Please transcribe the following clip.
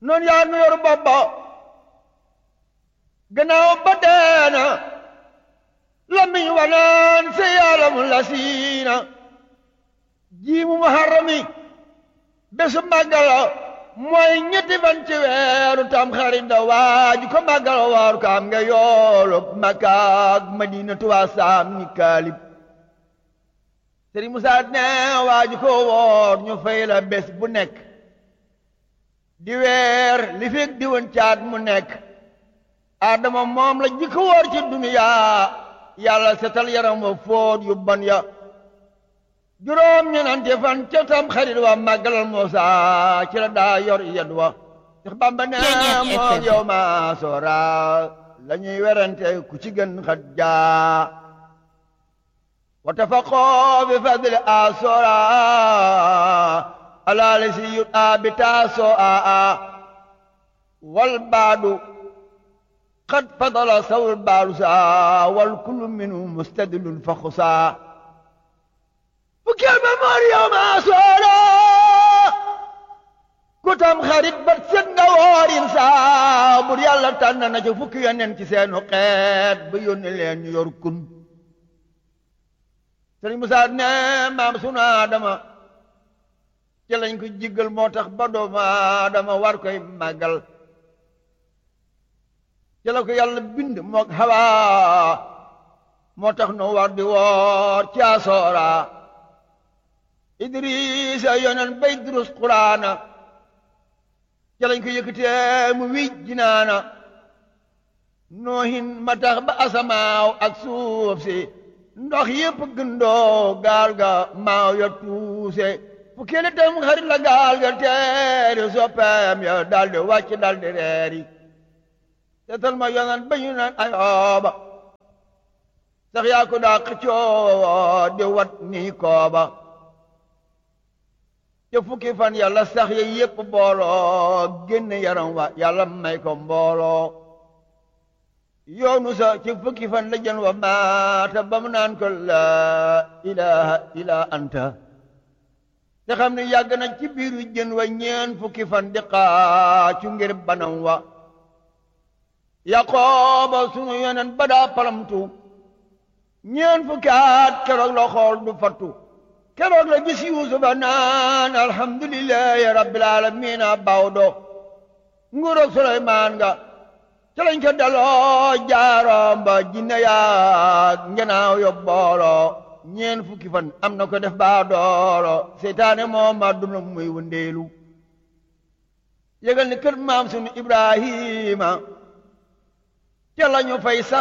noonu yaa nu yor bopp ba gannaaw ba deena lamiñ wanaan si yaalam la siina jiimu muharrami bésu màggala mooy ñetti fan ci weeru tam xarit da waaju ko màggala waaru ko am nga yoolu Makka ak Madina tuwaa saam ni kaalib Sëriñ Musaa ne waaju ko woor ñu fay la bés bu nekk di weer li fekk di woon caat mu nekk Adama moom la jikko woor ci duniyaa yàlla setal yaram wa fóot yu bon ya juróom ñenante fan ca tam xarit wa màggalal Muusa ci la daa yor yed wa Seex Bamba ne moom yow ma soora la ñuy werante ku ci gën xat jaa wa tafaqoo bi fadli a soora alaali si yut a bi taasoo a a wal baadu qad fadala sawul baalu saa wal kullu minu mustadilun fa xusaa fukkeel ba moor yow maa soora ku tam xarit ba set nga woorin saa bur yàlla tànn na ca fukki yonent ci seenu xeet ba yónni leen ñu yor kun sëriñ Musaa ne maam sunu Aadama ci lañ ko jiggal moo tax ba doomu Aadama war koy màggal ci la ko yàlla bind mook Hawa moo tax nu war di woor ci asoora Idrisa yonen bay durus Quraana ci lañ ko yëkkatee mu wij jinaana noohin ma tax ba asamaaw ak suuf si ndox yépp gëndoo gaal ga maaw ya tuuse fu kele tam xarit la gaal ga teeri soppeem ya daldi wàcc daldi reeri seetal ma yonan ba ñu naan ayooba sax yaa ko daa xëccoo di wat nii kooba te fukki fan yàlla sax ya yépp booloo génn yaram wa yàlla may ko mbooloo yoonu sa ci fukki fan la jën wa maata ba mu naan ko laa ilaha illa anta te xam ne yàgg na ci biiru jën wa ñeen fukki fan di xaacu ngir banam wa yaqooba sunu yonen ba daa palamtu ñeen fukki at keroog la xool du fattu keroog la gis yuusufa naan alhamdulillahi rabbil alamina bawdo nguuroog suleymaan nga ca lañ ko daloo jaaroom ba jinne yaag ngenaaw yo booloo ñeen fukki fan am na ko def baa dooro seytaane moom ma duna muy wëndeelu yëgal ni kër maam sunu ibrahima ca lañu fay sax